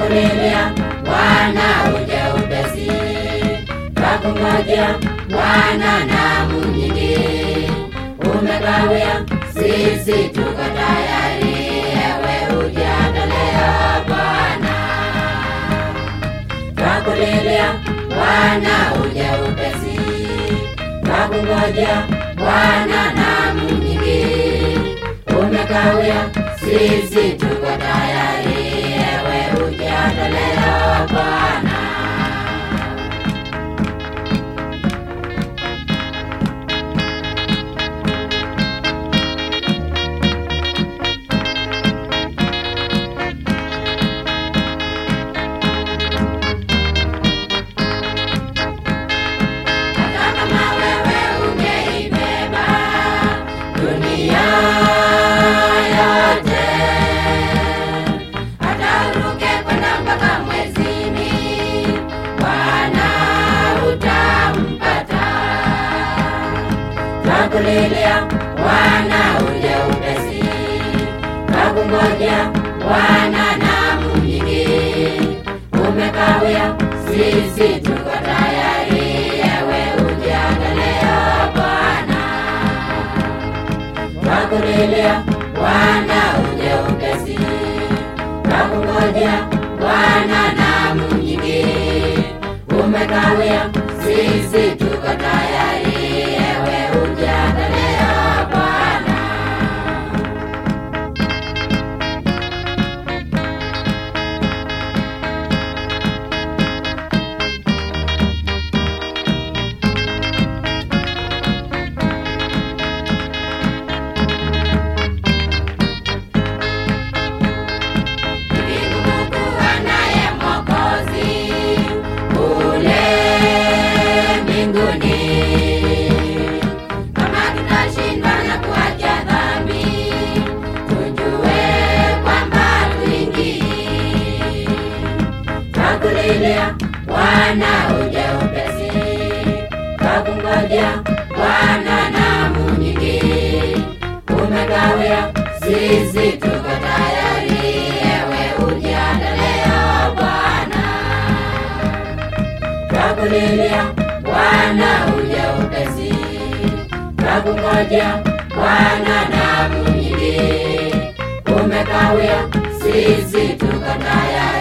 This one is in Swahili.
Twakulilia Bwana uje upesi, twakungojea Bwana namu nyingi. Umekawia, sisi tuko tayari, ewe ujiandalia Bwana. Twakulilia Bwana uje upesi, twakungojea Bwana namu nyingi. Umekawia, sisi tuko tayari, ewe ujiandalia Bwana. Hata kama wewe ungeibeba dunia yote, hata uruke kwenda mpaka mwezini, Bwana utampata. Twakulilia Bwana uje upesi, twakungojea Bwana namu nyingi. Umekawia, sisi tuko tayari, ewe ujiangalia Bwana. Twakulilia Bwana uje upesi, twakungojea Bwana namu nyingi. Umekawia, sisi tuko tayari, ewe ujiangalia Bwana. Vigumu kuwa naye Mwokozi kule mbinguni. Kama tutashindwa na kuacha dhambi, tujue kwamba tuingii. Twakulilia Bwana uje upesi, twakungojea Bwana namu nyingi. Umekawia, sisi tuko tayari, ewe ujiandalia Bwana. Twakulilia Bwana uje upesi, twakungojea Bwana namu nyingi. Umekawia, sisi tuko tayari